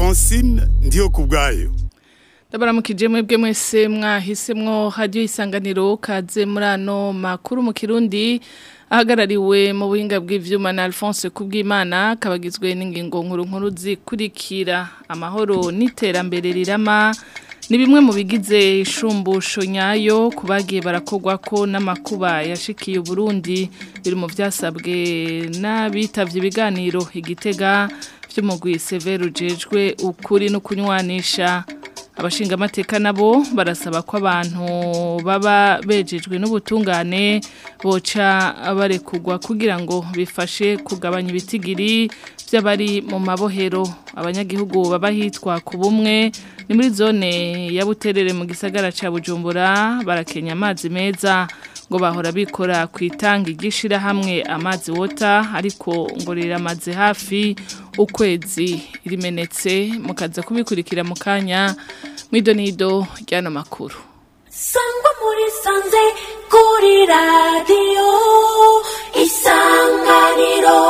francine ndiyo ku bwayo ndabaramukije mwebwe mwese mwahisemwo hadiyo isanganiro kaze muri ano makuru mu kirundi ahagarariwe mu buhinga bw'ivyuma na Alphonse Kubwimana kabagizwe n'ingingo nkuru nkuru zikurikira amahoro n'iterambere rirama ni bimwe mu bigize ishumbusho nyayo kubagiye barakogwa ko n'amakuba yashikiye Burundi biri mu vyasabwe n'abitavye ibiganiro igitega vy'umugwi Severo jejwe ukuri no kunywanisha abashinga amateka nabo barasaba ko abantu baba bejejwe n'ubutungane boca barekugwa kugira ngo bifashe kugabanya ibitigiri by'abari mu mabohero abanyagihugu baba hitwa ku bumwe ni muri zone ya buterere mu gisagara cya bujumbura barakenya amazi meza ngo bahora bikora ku itangi ry'ishyirahamwe amazi wota ariko ngo riramaze hafi ukwezi rimenetse mukaza kubikurikira mu kanya mwidonido ry'ano makuru sangwa muri sanze kuri radiyo isanganiro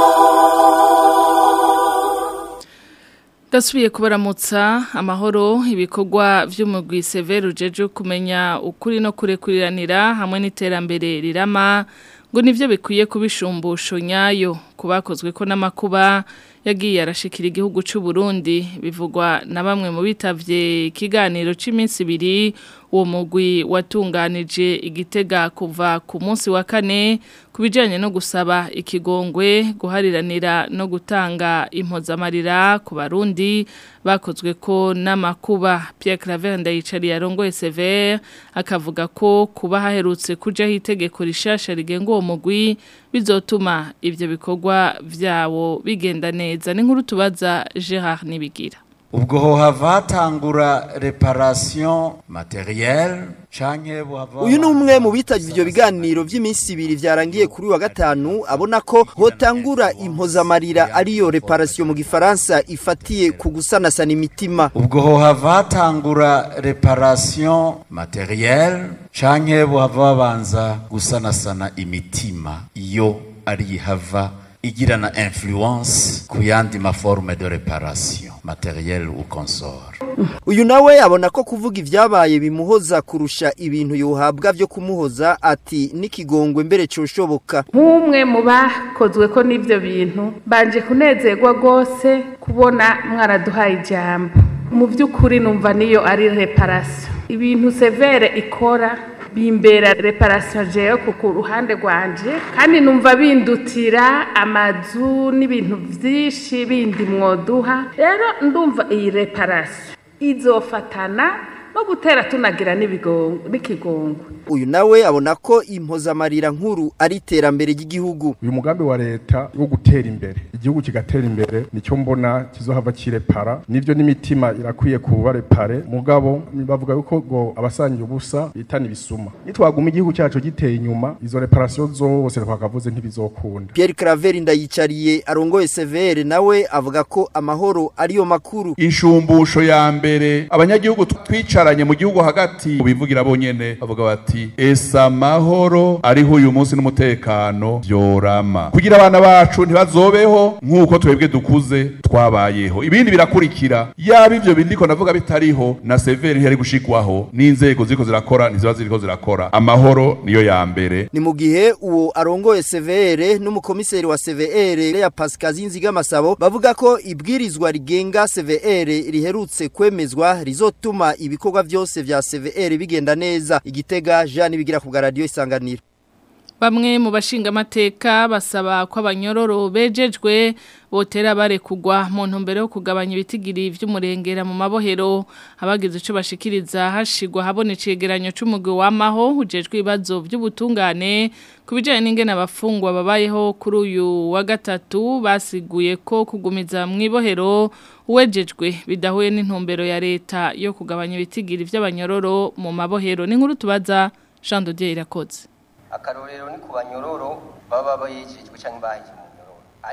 Dasubiye kubaramutsa amahoro ibikorwa vy'umugwi Severo jeje kumenya ukuri no kurekuriranira hamwe n'iterambere rirama ngo nivyo bikwiye kubishumbusho nyayo kubakozwe ko n'amakuba yagiye arashikira igihugu cy'u Burundi bivugwa na bamwe mu bitavye ikiganiro c'iminsi ibiri uwo mugwi watunganije igitega kuva ku munsi wa kane kubijanye no gusaba ikigongwe guhariranira no gutanga impozamarira ku barundi bakozwe ko n'amakuba Pierre Claver ndayicariye arongoye Sever akavuga ko kuba haherutse kujaho itegeko rishasha rigenga uwo mugwi bizotuma ivyo bikorwa vyawo bigenda neza ni nkuru tubaza Gerard Nibigira ubwo hohava hatangura reparation materielle canke buhava uyu ni umwe mu bitavye ivyo biganiro vy'iminsi ibiri vyarangiye kuri wa gatanu abona ko hotangura impozamarira ariyo reparation mu gifaransa ifatiye ku gusanasana imitima ubwo hohava hatangura reparation materielle canke buhava babanza gusanasana imitima iyo ari ihava igirana influence ku yandi maforme de reparation matérielle ou consort uyu nawe abona ko kuvuga ivyabaye bimuhoza kurusha ibintu yohabwa vyo kumuhoza ati n'ikigongwe mbere coshoboka nk'umwe mu bakozwe ko n'ivyo bintu banje kunezerwa rwose kubona mwaraduhaye ijambo mu by'ukuri numva niyo ari reparation ibintu severe ikora bimbera reparation jeyo ku ruhande rwanje kandi numva bindutira amazu n'ibintu vyinshi bindi mwoduha rero ndumva iyi reparation izofatana no gutera tunagira n'ikigongwe uyu nawe abona ko impozamarira nkuru ari iterambere ry'igihugu uyu mugambi wa leta wo gutera imbere igihugu kigatera imbere nicyo mbona kizohava kirepara nivyo n'imitima irakwiye kuba repare mugabo bavuga yuko ngo abasangiye ubusa bitana ibisuma nitwaguma igihugu cyacu giteye inyuma izo reparation zose twakavuze ntibizokunda Pierre Claver ndayicariye arongoye Severe nawe avuga ko amahoro ariyo makuru inshumbusho ya mbere abanyagihugu twicaranye mu gihugu hagati bivugira bonyene bavuga bati esa amahoro ariho uyu munsi n'umutekano vyorama kugira abana bacu ntibazobeho nk'uko twebwe dukuze twabayeho ibindi birakurikira yaba ivyo bindiko navuga bitariho na severi ntiyari gushikwaho n'inzego ziriko zirakora ntiziba ziriko zirakora amahoro niyo ya mbere ni mu gihe uwo arongoye Severe n'umukomiseri wa Severe ya Pascazi Nzigamasabo bavuga ko ibwirizwa rigenga Severe riherutse kwemezwa rizotuma ibikorwa vyose vya CVR bigenda neza igitega Jean bigira ku radio isanganiro Bamwe mu bashinga amateka basaba ko abanyororo bejejwe botera barekugwa mu ntumbero yo kugabanya ibitigiri vy'umurengera mu mabohero abagize ico bashikiriza hashigwa habona icegeranyo c'umugwi wamaho ujejwe ibibazo by'ubutungane kubijanye n'ingene abafungwa babayeho kuri uyu wa gatatu basiguye ko kugumiza mu ibohero uwejejwe bidahuye n'intumbero ya leta yo kugabanya ibitigiri vy'abanyororo mu mabohero n'inkuru tubaza Jean Dodier irakoze akarorero ni ku banyororo baba bayejejwe cyangwa bahiye mu nyororo ariko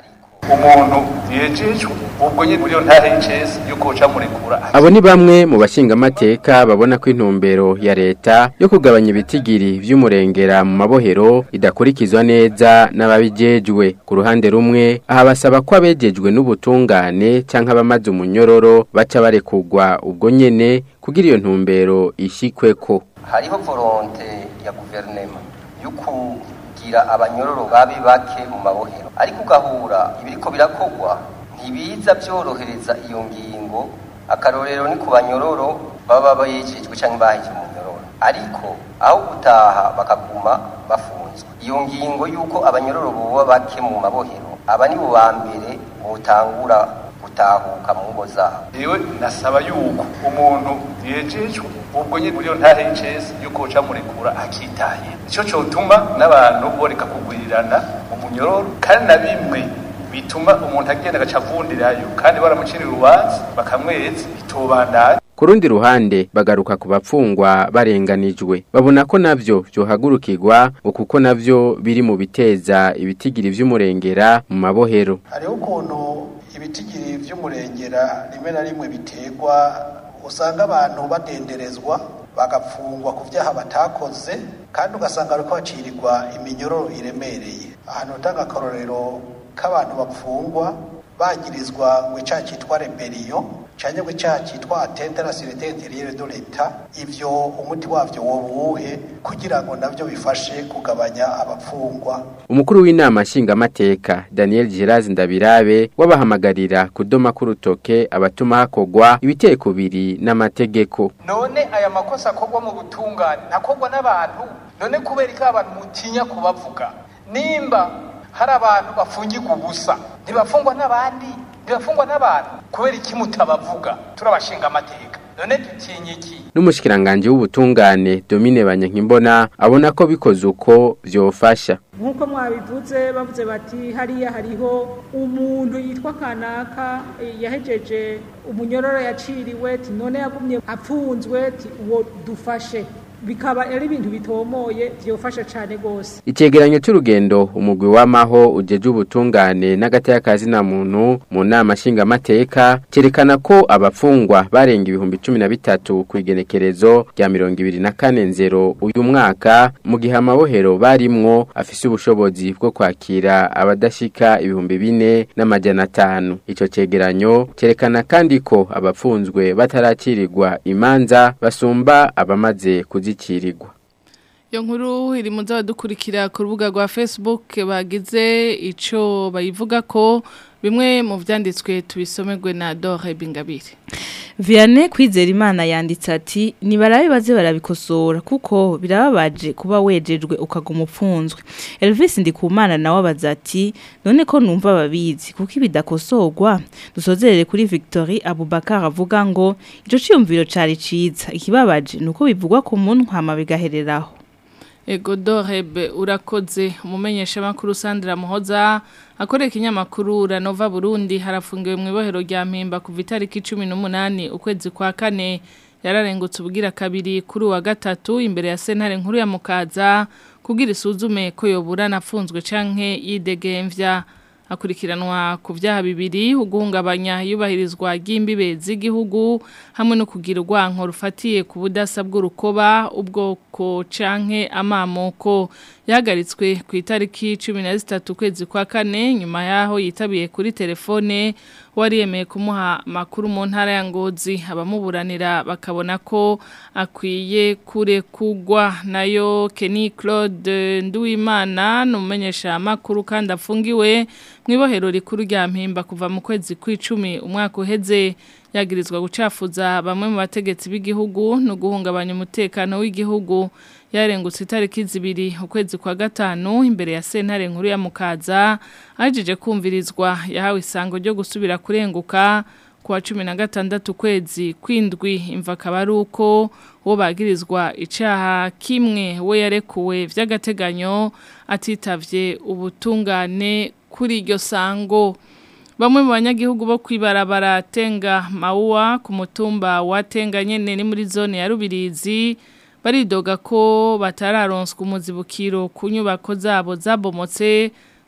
umuntu yejejwe ubwo nyine buriyo ntahe y'icesi yuko uca murekura Abo ni bamwe mu bashingamateka babona ko intumbero ya leta yo kugabanya ibitigiri vy'umurengera mu mabohero idakurikizwa neza n'ababijejwe. Ku ruhande rumwe aha basaba ko abejejwe n'ubutungane canke abamaze umunyororo baca barekurwa ubwo nyene kugira iyo ntumbero ishikweko. hariho volonte ya guverinema yo kugira abanyororo babe bake mu mabohero ariko ugahura ibiriko birakogwa ntibiza byorohereza iyo ngingo akarorero ni ku banyororo baba bayejejwe cyangwa baheje mu nyororo ariko aho gutaha bakaguma bafunzwe iyo ngingo y'uko abanyororo boba bake mu mabohero aba ni bo ba mbere botangura gutahuka mu ngo zabo yewe nasaba yuko umuntu yejejwe ubwo nyine buriyo ntahe y'icesi yuko uca murekura akitaye icyo cyotuma n'abantu boreka kugwirirana mu munyororo kandi na bimwe bituma umuntu agenda agaca avundirayo kandi baramucira urubanza bakamweza bitobandanya Ku rundi ruhande bagaruka ku bapfungwa barenganijwe babona ko navyo vyohagurukirwa ngo kuko navyo biri mu biteza ibitigiri vy'umurengera mu mabohero hariho ukuntu ibitigiri vy'umurengera rimwe na rimwe biterwa usanga abantu badenderezwa bagapfungwa ku vyaha batakoze kandi ugasanga bariko bacirirwa iminyororo iremereye ahantu utanga akarorero k'abantu bapfungwa bagirizwa ngo icaha citwa reberiyo canke ngo icaha citwa atente la sûreté intérieure de l'État ivyo umuti wavyo wobuhe kugira ngo navyo bifashe kugabanya abapfungwa umukuru w'inama nshingamateka Daniel Girazi Ndabirabe wabahamagarira kudoma k'urutoke abatuma hakogwa ibiteye kubiri n'amategeko none aya makosa akogwa mu butungane ntakogwa n'abantu none kubera ko abantu mutinya kubavuga nimba hari abantu bafungirwa ubusa ntibafungwa n'abandi ntibafungwa n'abantu kubera iki mutabavuga turabashinga amateka none dutinye iki n'umushikiranganje w'ubutungane Domine Banyankimbona abona ko bikoze uko vyofasha nk'uko mwabivuze bavuze bati hariya hariho umuntu yitwa kanaka yahejeje umunyororo yaciriwe ti none yagumye apfunzwe ti uwo dufashe bikaba ari ibintu bitomoye byofasha cyane gose Icegeranyo c'urugendo umugwi w'amaho ujeje ubutungane n'agataya kazi na muntu mu nama nshingamateka cerekana ko abafungwa barenga ibihumbi 13 ku igenekerezo rya 24 nzero uyu mwaka mu gihe amabohero barimwo afise ubushobozi bwo kwakira abadashika ibihumbi bine n'amajana atanu ico cegeranyo cerekana kandi ko abapfunzwe bataracirirwa imanza basumba abamaze kuzi kuzikirirwa Iyo nkuru iri mu dukurikira ku rubuga rwa Facebook bagize ico bayivuga ko bimwe mu vyanditswe tubisomerwe na Dore Bingabire. Vianney kwizera imana yanditse ati nibarabe baze barabikosora kuko birababaje kuba wejejwe ukaguma upfunzwe Elvis ndikumana nawe abaza ati none ko numva babizi kuko ibidakosorwa dusozerere kuri Victory Abubakar avuga ngo ico ciyumviro cari ciza ikibabaje nuko bivugwa ku muntu hama bigahereraho Ego Dorebe urakoze umumenyesha makuru Sandra Muhoza akoreka ikinyamakuru Ranova Burundi harafungiwe mu ibohero rya Mpimba kuva itariki 18 ukwezi kwa kane yararengutse ubugira kabiri kuri wa gatatu imbere ya sentare nkuru ya Mukaza kugira isuzume ko yoburana afunzwe canke yidegemvya akurikiranwa ku byaha bibiri uguhungabanya yubahirizwa ry'imbibe z'igihugu hamwe no kugira urwanko rufatiye ku budasa bw'urukoba ubwoko canke amamoko yahagaritswe ku itariki cumi na zitatu ukwezi kwa kane nyuma yaho yitabiye kuri telefone wari yemeye kumuha amakuru mu ntara ya ngozi abamuburanira bakabona ko akwiye kurekugwa nayo Kenny Claude Nduwimana numumenyesha amakuru kandi afungiwe mu ibohero rikuru rya mpimba kuva mu kwezi kw'icumi umwaka uheze yagirizwa gucafuza bamwe mu bategetsi b'igihugu no guhungabanya umutekano w'igihugu yarengutse itariki zibiri ukwezi kwa gatanu imbere ya sentare nkuru ya mukaza ajije kumvirizwa yahawe isango ryo gusubira kurenguka kuwa cumi na gatandatu kwezi kwindwi imva akaba ari uko uwo bagirizwa icaha kimwe we yarekuwe vy'agateganyo atitavye ubutungane kuri iryo sango Bamwe mu banyagihugu bo kwibarabara tenga mauwa ku mutumba wa tenga nyene ni muri zone ya Rubirizi baridoga ko batararonswa umuzibukiro ku nyubako zabo zabomotse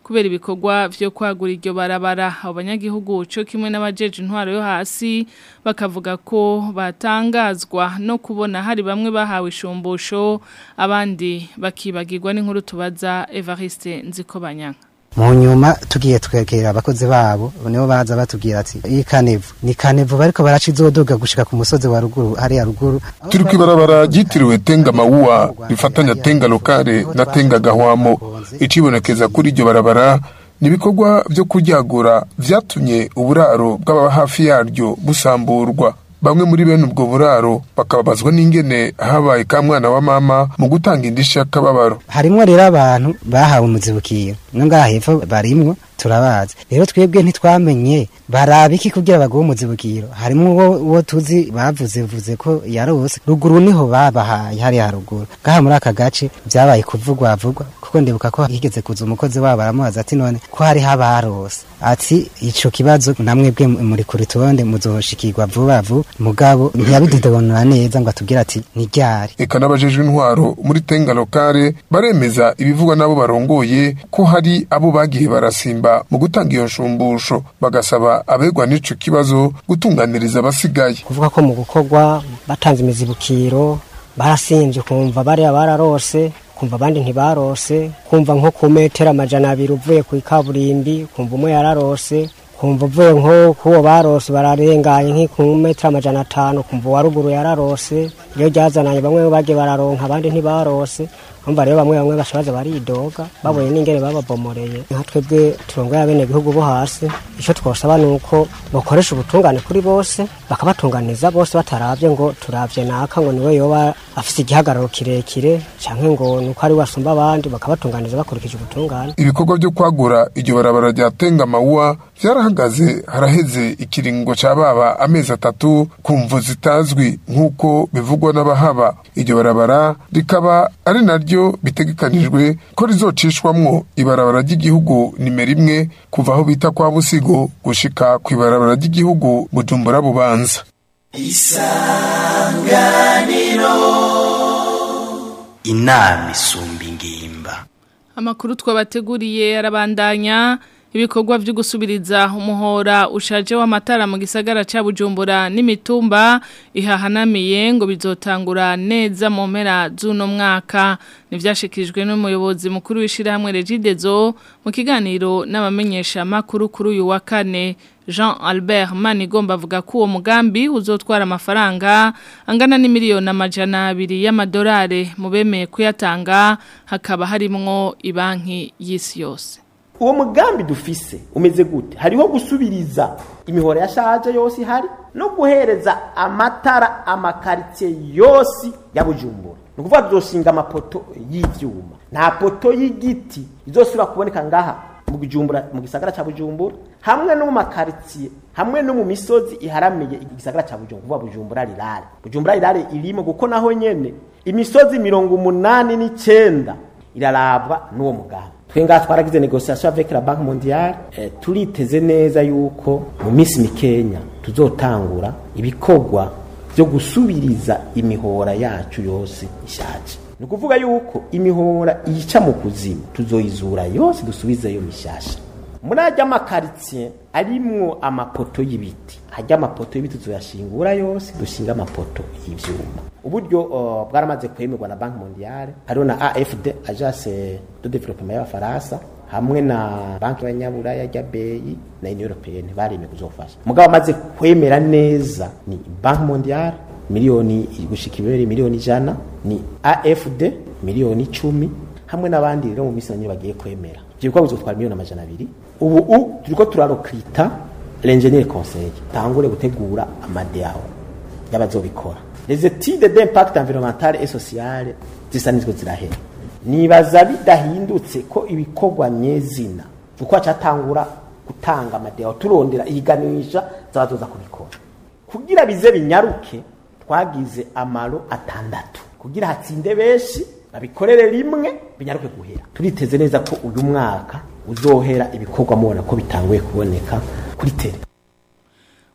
kubera ibikorwa vyo kwagura iryo barabara abanyagihugu cyo kimwe n'abajeje intwaro yo hasi bakavuga ko batangazwa no kubona hari bamwe bahawe ishumbusho abandi bakibagirwa n'inkuru tubaza Evariste Nzikobanyanga mu nyuma tugiye twegera abakozi babo nibo baza batubwira ati iyi kanevu ni kanevu bariko baraca izodoga gushika ku musozi wa ruguru hariya ruguru turi kwibarabara ryitiriwe tenga mawuwa rifatanya tenga lokale na tenga gahwamo icibonekeza kuri iryo barabara ni ibikorwa vyo kuryagura vyatumye uburaro bw'ababa hafi yaryo busamburwa bamwe muri bene ubwo buraro bakababazwa n'ingene habaye ka mwana wa mama mu gutanga indishyi y'akababaro harimwo rero abantu bahawe umuzibukiro no ngaha hepfo barimwo turabazi rero twebwe ntitwamenye baraba iki kugira baguhe umuzibukiro harimo uwo uwo tuzi bavuze vuze ko yarose ruguru niho babahaye hariya haruguru ngaha muri aka gace byabaye kuvugwa vugwa kuko ndibuka ko higeze kuza umukozi wabo aramubaza ati none ko hariho abarose ati ico kibazo namwebwe muri kuri turonde muzoshikirwa vuba vuba mugabo ntiyabididonora neza ngo atubwire ati ni ryari eka n'abajejwe intwaro muri tenga lokale baremeza ibivugwa n'abo barongoye ko hari abo bagiye barasimba mu gutanga iyo nshumbusho bagasaba abegwa n'ico kibazo gutunganiriza abasigaye kuvuga ko mu gukorwa batanze imizibukiro barasinze kumva bariya bararose kumva abandi ntibarose kumva nko ku metero amajana abiri uvuye ku ikaburimbi kumva umwe yararose kumva uvuye nko kuwo barose bararenganye nk'iku metero amajana atanu kumva uwa ruguru yararose iyo ryazananye bamwe bagiye bararonka abandi ntibarose umva rero bamwe bamwe bashabaza baridoga babonye n'ingene bababomoreye nka twebwe turongoye abene bihugu bo hasi icyo twosaba ni uko bakoresha ubutungane kuri bose bakabatunganiza bose bataravye ngo turavye naka ngo niwe yoba afise igihagararo kirekire canke ngo nuko ari wasumba abandi bakabatunganiza bakurikije ubutungane ibikorwa byo kwagura iryo barabara rya tenga mawuwa vyarahagaze haraheze ikiringo ca baba amezi atatu ku mvu zitazwi nk'uko bivugwa n'abahaba iryo barabara rikaba ari naryo bitegekanijwe ko rizocishwamwo ibarabara ry'igihugu nimero imwe kuva aho bita kwa busigo gushika ku ibarabara ry'igihugu bujumbura bubanza isanganiro inama isumba ingimba Amakuru twabateguriye arabandanya ibikorwa byo gusubiriza umuhora ushaje w'amatara mu gisagara ca Bujumbura n'imitumba ihahanamiye ngo bizotangura neza mu mpera z'uno mwaka nivyashikijwe n'umuyobozi mukuru w'ishirahamwe Regidezo mu kiganiro n'abamenyesha makuru kuri uyu wa kane Jean Albert Manigomba avuga ko uwo mugambi uzotwara amafaranga angana n'imiliyoni amajana abiri y'amadolari mu bemeye kuyatanga hakaba harimwo ibanki y'isi yose uwo mugambi dufise umeze gute hariho gusubiriza imihora yashaje yose ihari no guhereza amatara amakaritsiye yose ya bujumbura ni ukuvuga tuzoshinga amapoto y'ivyuma nta poto y'igiti izosubira kuboneka ngaha mu bujumbura mu gisagara ca bujumbura hamwe no mu makaritsiye hamwe no mu misozi iharamiye igisagara ca bujumbura kuvuga bujumbura rirare bujumbura rirare irimo kuko naho nyene imisozi mirongo umunani n'icenda irarabwa n'uwo mugambi twe ngaha twaragize negociation avec la banque mondiale eh, turiteze neza yuko mu minsi mikenya tuzotangura ibikorwa byo gusubiriza imihora yacu yose ishaje ni ukuvuga yuko imihora yica mu kuzimu tuzoyizura yose dusubizeyo mishasha muri ajya amakaritsiye arimwo amapoto y'ibiti ajya amapoto y'ibiti tuzoyashingura yose dushinga amapoto y'ivyuma uburyo uh, bwaramaze kwemerwa na banki mondiale hariho na afd agence de développement y'abafaransa hamwe na banki y'abanyaburaya ya beyi na union européenne baremeye kuzofasha mugabo amaze kwemera neza ni banki mondiale miliyoni gushika ibere miliyoni ijana ni afd miliyoni icumi hamwe n'abandi rero mu minsi nyine bagiye kwemera ivyo bikorwa bizotwara miliyoni amajana abiri ubu u turiko turarokita l'ingénieur conseil tangure gutegura amadeao y'abazobikora les études d'impact environnemental et social zisa nizwo zirahera nibaza bidahindutse ko ibikorwa nyezina uko acatangura gutanga amadeo turondera ihiganisha z'abazoza kubikora kugira bize binyaruke twagize amaro atandatu kugira hatsinde benshi babikorere rimwe binyaruke guhera turiteze neza ko uyu mwaka uzohera ibikorwa mubona ko bitanguye kuboneka kuri tele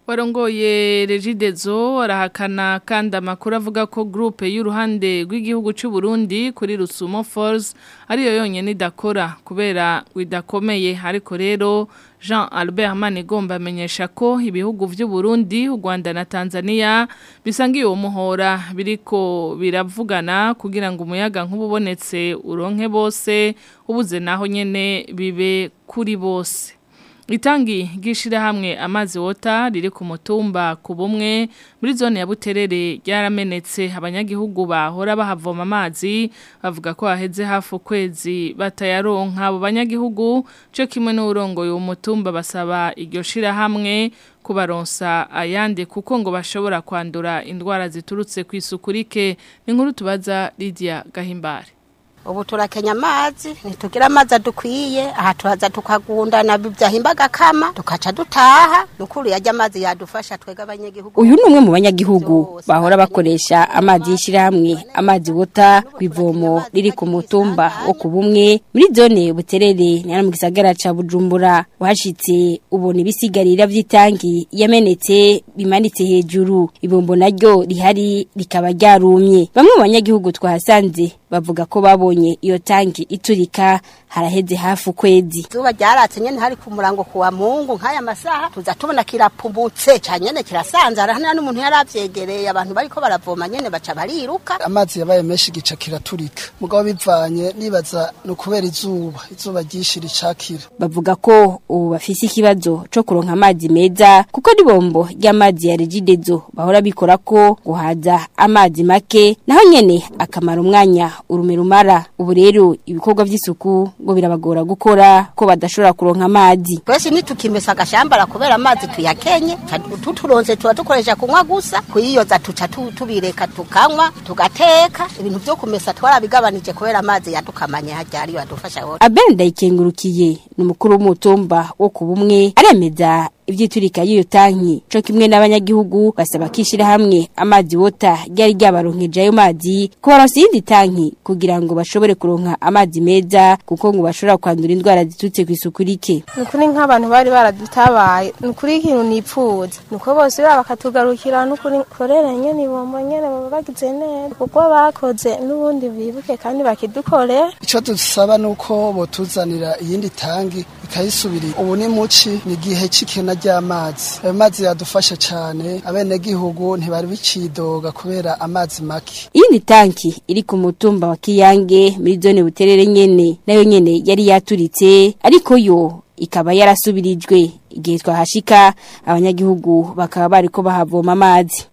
warongoye regidezo arahakana kandi amakuru avuga ko groupe y'uruhande rw'igihugu cy'u Burundi kuri Rusumo Falls ariyo yonyine idakora kubera idakomeye ariko rero Jean Albert Manigomba amenyesha ko ibihugu vy'u Burundi, u Rwanda na Tanzania bisangiye uwo muhora biriko biravugana kugira ngo umuyaga nk'ububonetse uronke bose ubuze naho nyene bibe kuri bose. Itangi gishira hamwe amazi wota riri ku mutumba ku bumwe muri zone ya Buterere ryaramenetse abanyagihugu bahora bahavoma amazi bavuga ko haheze hafu kwezi batayaronka abo banyagihugu cyo kimwe n'urongo uwo mutumba basaba iryo shira hamwe kubaronsa ayandi kuko ngo bashobora kwandura indwara ziturutse ku isuku rike ni nkuru tubaza Lydia Gahimbare ubu turakenya amazi ntitugira amazi adukwiye aha tuhaza tukagundana byahimbaga kama tukaca dutaha nukuri yajya amazi yadufasha twega abanyagihugu uyu ni umwe mu banyagihugu bahora bakoresha amazi y'ishyirahamwe amazi wota ku ivomo riri ku mutumba wo ku bumwe muri zone buterere ni mu gisagara ca bujumbura uhashitse ubona ibisigarira by'itangi yamenetse bimanitse hejuru ibombo naryo rihari rikaba ryarumye bamwe mu banyagihugu twahasanze bavuga ko babonye iyo tangi iturika haraheze hafi ukwezi zuba ryaratse nyene hari ku murango kuwa mungu nk'aya masaha tuza tubona kirapumutse ca nyene kirasanzara nta n'umuntu yaravyegereye abantu bariko baravoma nyene baca bariruka amazi yabaye menshi gica kiraturika mugabo bivanye nibaza ni ukubera izuba izuba ryinshi ricakira bavuga ko ubu bafise ikibazo co kuronka amazi meza kuko n'ibombo ry'amazi ya regidezo bahora bikora ko guhaza amazi make naho nyene akamara umwanya urume rumara ubu rero ibikorwa vy'isuku ngo birabagora gukora ko badashobora kuronka amazi twese nitukimesa agashambara kubera amazi tuyakenye tuturonse tuba dukoresha kunywa gusa kuyiyoza tuca tubireka tukanywa tugateka ibintu vyo kumesa twarabigabanije kubera amazi yadukamanye harya ariyo adufasha hose Abel Ndayikengurukiye ni umukuru w'umutumba wo ku bumwe aremeza ivyiturika y'iyo tanki co kimwe n'abanyagihugu basaba kishira hamwe amazi wota ryari ryabaronkeje ayo mazi kubaronsa iyindi tanki kugira ngo bashobore kuronka amazi meza kuko ngo bashobora kwandura indwara zitutse ku isuku rike nukuri nk'abantu bari baradutabaye nukuri ikintu nipfuza nuko bose baba bakatugarukira nukuri korera nyene ibombo nyene baba bagize neza kuko bakoze n'ubundi bibuke kandi bakidukorera ico dusaba nuko botuzanira iyindi tangi ikayisubirira ubu ni muci ni igihe c'ikena ry'amazi ayo mazi yadufasha cane abenegihugu ntibari bicidoga kubera amazi make iyindi tanki iri ku mutumba wa Kiyange muri zone buterere nyene nayo nyene yari yaturitse ariko yo ikaba yarasubirijwe igihe twahashika abanyagihugu bakaba bariko bahavoma amazi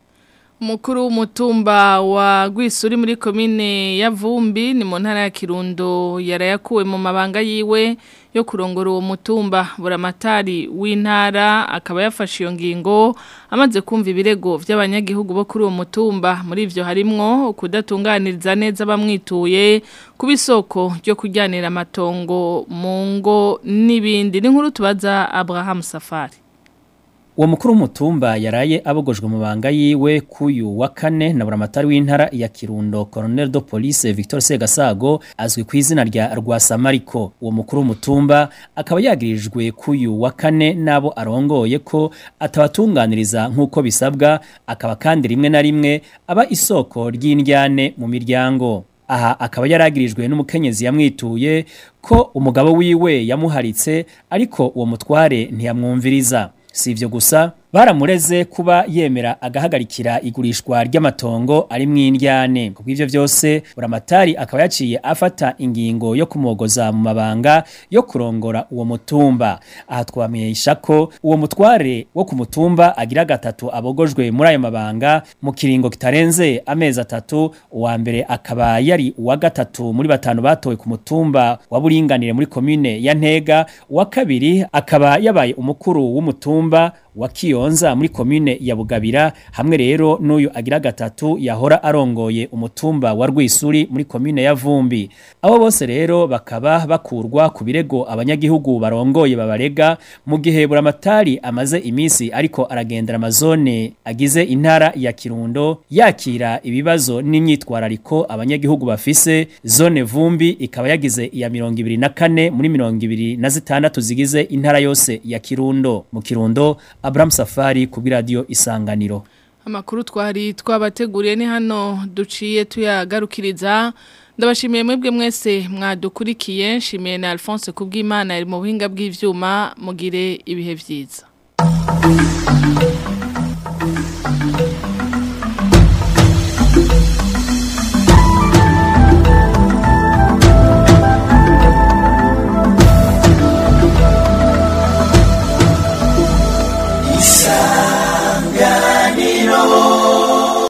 Mukuru w'umutumba wa Gwisuri muri komine ya Vumbi ni mu ntara ya Kirundo yarayakuwe mu mabanga yiwe yo kurongora uwo mutumba buramatari w'intara akaba yafashe iyo ngingo amaze kumva ibirego by'abanyagihugu bo kuri uwo mutumba muri ivyo harimwo kudatunganiriza neza bamwituye kuba isoko ryo kujyanira amatongo mu ngo n'ibindi ni nkuru tubaza Abraham Safari Uwo mukuru w'umutumba yaraye abogojwe mu banga yiwe kuyu wa kane na buramatari w'intara ya Kirundo Colonel de Police Victor Segasago azwi ku izina rya Rwasamariko uwo mukuru w'umutumba akaba yagirijwe kuyu wa kane nabo arongoye ko atabatunganiriza nk'uko bisabwa akaba kandi rimwe na rimwe aba isoko ry'indyane mu miryango aha akaba yaragirijwe n'umukenyezi yamwituye ko umugabo wiwe yamuharitse ariko uwo mutware ntiyamwumviriza si ivyo gusa baramureze kuba yemera agahagarikira igurishwa ry'amatongo ari mw'indyane kubwo ivyo vyose buramatari akaba yaciye afata ingingo yo kumogoza mu mabanga yo kurongora uwo mutumba aha twamenyesha ko uwo mutware wo ku mutumba agira gatatu abogojwe muri ayo mabanga mu kiringo kitarenze amezi atatu uwa mbere akaba yari uwa gatatu muri batanu batowe ku mutumba wa buringanire muri komine ya Ntega uwa kabiri akaba yabaye umukuru w'umutumba wa Kiyonza muri komine ya Bugabira hamwe rero n'uyu agira gatatu yahora arongoye umutumba wa Rwisuri muri komine ya Vumbi abo bose rero bakaba bakurwa ku birego abanyagihugu barongoye babarega mu gihe buramatari amaze imisi ariko aragendera amazone agize intara ya Kirundo yakira ibibazo n'imyitwarariko abanyagihugu bafise zone Vumbi ikaba yagize iya 24 muri 26 zigize intara yose ya Kirundo mu Kirundo Abraham Safari Safari ku radio Isanganiro Amakuru twari twabateguriye ni hano duciye tuyagarukiriza ndabashimiye mwebwe mwese mwadukurikiye nshimiye na Alphonse kubw'Imana ari mu buhinga bw'ivyuma mugire ibihe vyiza